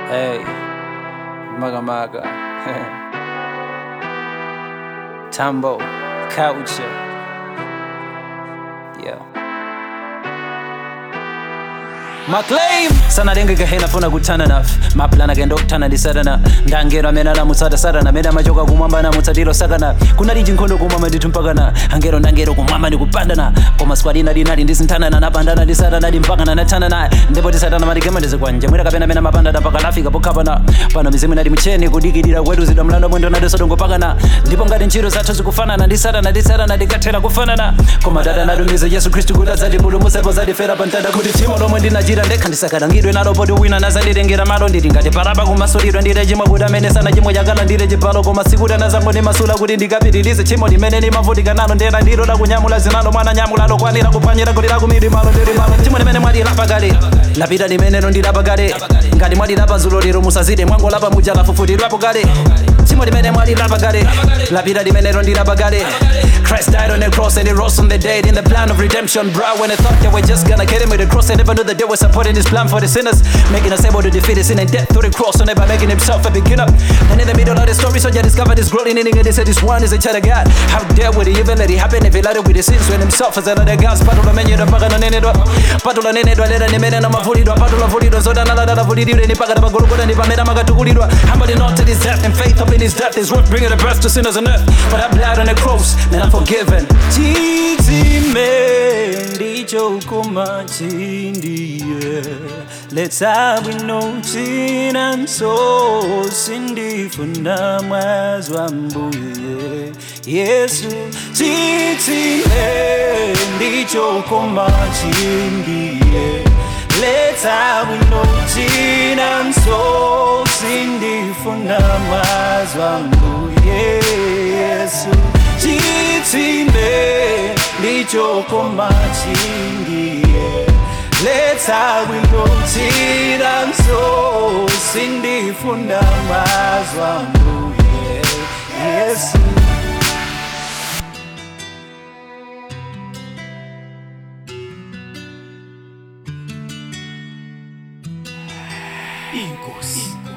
Hey, maga maga. Tambo, culture. Yeah. maclaim sana denge gahena funa kutana na maplana genda okutana ndisatana ndangero amene anamutsata mene amachoka kumwamba namutsatiro sakana kunali chinkhondo kumwamba ndithu mpakana angero ndangero kumwamba ndikupandana koma squad ina dinali ndisinthanana napandana ndisatana ndimpakana nathana naye ndipo tisatana matigema ndizikwanja mwera kapena mene mapandana pakanafika pokhapana pano mizimu inali mcheni kudikirira kwetuzidwa mlando mwendo nadisodongopakana ndipo ngati ntchito zathu zikufanana ndisatana ndisatana ndikathera kufanana koma dada natumiza yesu khristu kuti adzatipulumutsepo zatifera pamtanda kuti tchimo lomwe ndinachita ndekha ndisakalangidwe nalo poti wina nazanditengera malo nditi ngati parapa kumasulidwa ndite chimwe kuti amene sana chimwe chakala ndite chibalo koma sikuti anazango ndimasula kuti ndikapitilize tchimo limene limavutika nalo ndena ndilo lakunyamula zinalo mwana nyamula lokwanira kupanyira kuti lakumiri malo ndili malo tchimo limene mwalilapa kale lapita limenelo ndilapa kale ngati mwalilapa zulo lero musazide mwangolapa muja lafufutirwapo kale tchimo limene mwalilapa kale lapita limenelo ndilapa kale Christ died on the cross and he rose from the dead in the plan of redemption, bro. When I thought they were just gonna get him with the cross, they never knew that they were supporting his plan for the sinners, making us able to defeat his sin and death through the cross, and by making himself a beginner. And in the middle of the story, so you discovered his glory, and they said this one is a child of God. How dare would he even let it happen if he lied with his sins when himself is another God's patula menyu da paka no nene do patula nene do lera ni mene na mavulidwa patula vulidwa zoda na lada vulidwa ni paka da pagologora ni pamena magatukulidwa humble not to his death and faith up in his death is worth bringing the best to sinners on earth. But I bled on the cross, and I'm forgiven. Titime ndicho kuma chindiye Let's we know china so sindifuna mwazwa mbuye Yesu titime ndicho kuma chindiye Let's we know china so sindifuna mwazwa mbuye Yesu chitsime ndichokoma chindiye letha winotira nso sindifunda mazwa mbuye yesu Inkosi.